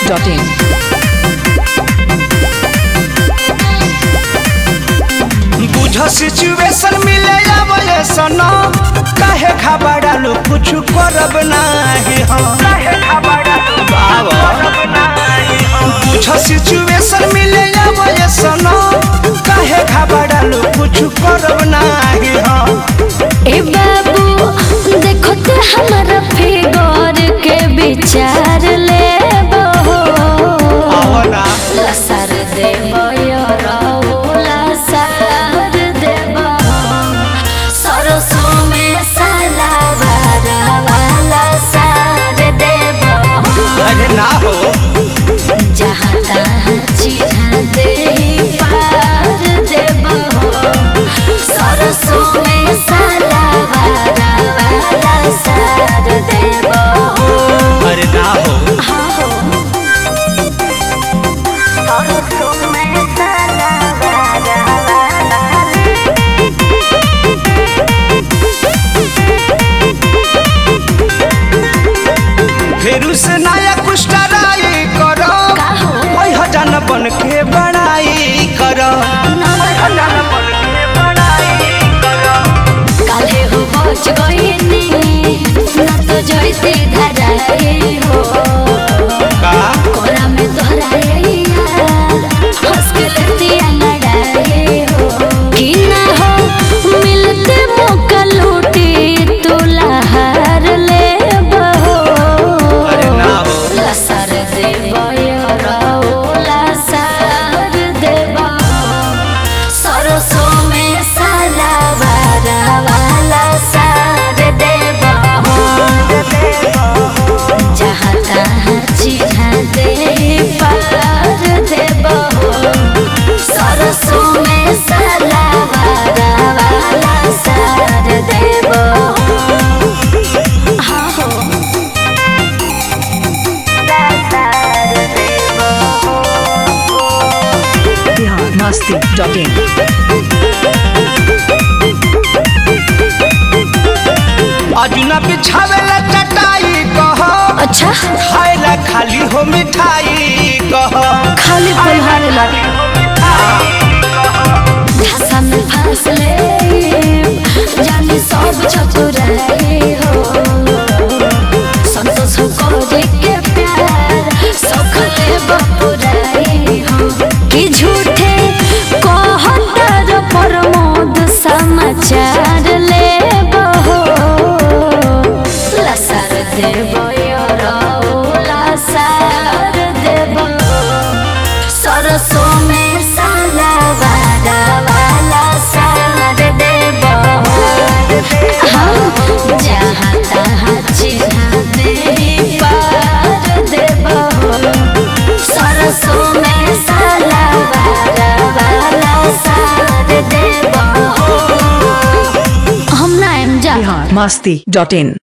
masti.in. बुझ situation मिले आवले सनो काहे घबरालू कुछ करब नाही हम काहे घबरालू करब नाही हम बुझ सिचुएशन मिले आवले सनो काहे घबरालू कुछ करब नाही हम ए बाबू देखो ते हमारा फिगर के विचार ले आवना लसर देव लसर देव सरसों में सलावार वाला सार देव अरे ना हो जहाँ तहाँ चिढ़ा दे पार देव सरसों में सलावार वाला सार देव अरे ना हो सरसों में सलावार फेरू से नया कुछ टराई करो का हो? ओइ हजान बन के बड़ाई करो हजान बन के बड़ाई करो काले हो पहुंच गईनी ना तो जैसे धराए हो का कोरा में तोहराए यार हंस के लतिया लड़ाए हो कि ना हो मिलते मौका लूटी तू लहार ले बहो अरे ना हो लसर देव लसर देव सरसों में सलावार वाला सार देव जहाँ तहाँ चिढ़ा दे पार देव सरसों में सलावार वाला सार देव हाँ हो Bihar masti.in. अजुना बिछावेला चटाई कहो अच्छा खाएला खाली हो मिठाई कहो खाली पलहारे लगे धसा में फंस ले जाने सब चतुराई हो संतोष करे के प्यार सखले बपुराई हो कि झूठे कहतर प्रमोद समाचार ले बहो लसर देव लसर देव सरसों में सलावार वाला सार देव हम जहाँ तहाँ चिढ़ा दे पार देव सरसों में सलावार वाला सार देव हम ना एम जा Bihar masti.in.